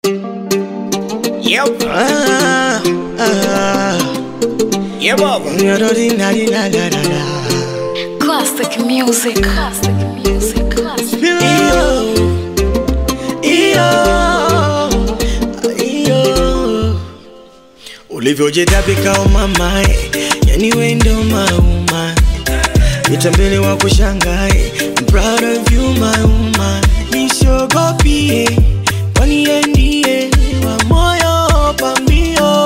Yep. Ah, ah, Yeah, Baba. da-da-dee-na-dee-na-da-da-da. Classic music. Classic music. Classic. Iyo, iyo, iyo. ulivyojitapika umamae yani wendo mauma itambele wa kushangae I'm proud of you my woman nisiogopie kwani yeye ndiye wa moyo pambio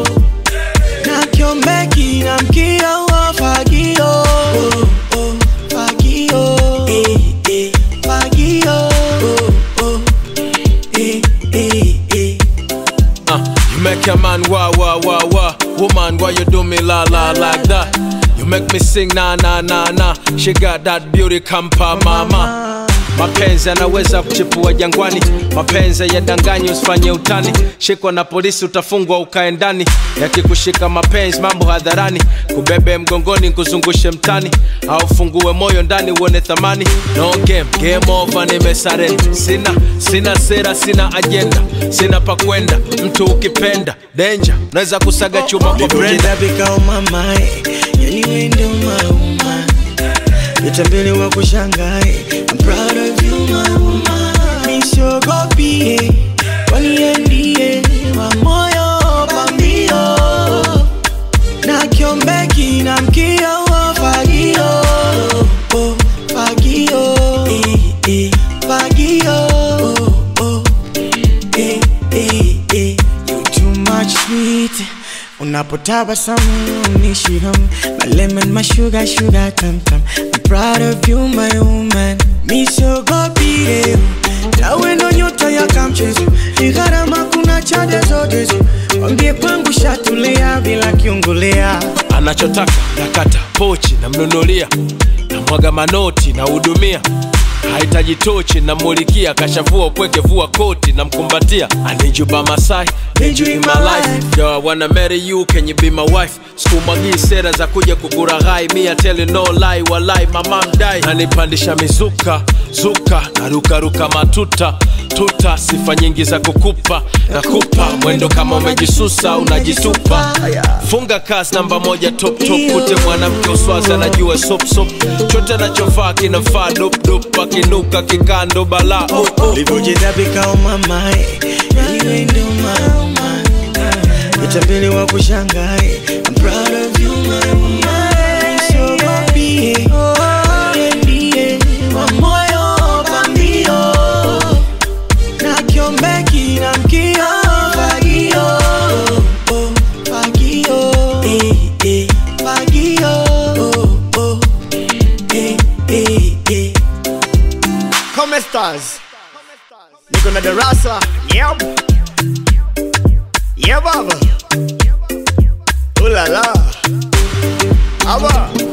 na kiombeki na mkio wa fagio oh, oh, fagio eh, eh, fagio oh, oh, eh, eh, eh. Uh, you make a man wah wah wah wah. Woman, why you do me la la like that? You make me sing na na na na. She got that beauty kampa mama. Mapenzi yanaweza kuchipua jangwani, mapenzi yadanganyi, usifanye utani. Shikwa na polisi utafungwa ukae ndani, yakikushika mapenzi mambo hadharani, kubebe mgongoni kuzungushe mtani, au fungue moyo ndani uone thamani. No game, game over, nimesarenda. Sina sina sera, sina ajenda, sina pa kwenda. Mtu ukipenda danger, naweza kusaga chuma kwa Brenda. ulivyojitapika umamae yani wendo mauma itambele wa kushangae I'm proud of you my woman nisiogopie kwani yeye ndiye wa moyo pambio na kiombeki na mkio wa fagio oh, fagio eh, eh, fagio oh, oh, eh, eh, eh. You too much sweet unapotabasamu nishiham my lemon my sugar sugar tam tam I'm proud of you my woman misogopie tawe ndo nyota ya kamchezo ni gharama kuna chade zote zo wambie kwangu shatulia bila kiungulia anachotaka nakata pochi namnunulia namwaga manoti nahudumia hahitaji tochi namulikia kashavua upweke vua koti namkumbatia anijuba masai need you in my life yo I wanna marry you can you be my wife sikumwagii sera za kuja kukuraghai mi I tell you no lie walai mama mdai nanipandisha mizuka zuka narukaruka matuta tuta sifa nyingi za kukupa nakupa mwendo kama umejisusa unajitupa funga kasi namba moja top top kute mwanamke uswazi anajua sop sop chote anachovaa kinafaa dop dop akinuka kikando bala oh, oh. ulivyojitapika umamae yani wendo mauma itambele wa kushangae I'm proud of you my woman nisiogopie yeye ndiye wa moyo pambio na kiombeki na mkio fagio oh, fagio eh, eh, fagio oh, oh, eh, eh, eh. Come stars. Niko na darasa. Yep. Yeah, Baba. Ooh la la. Aba.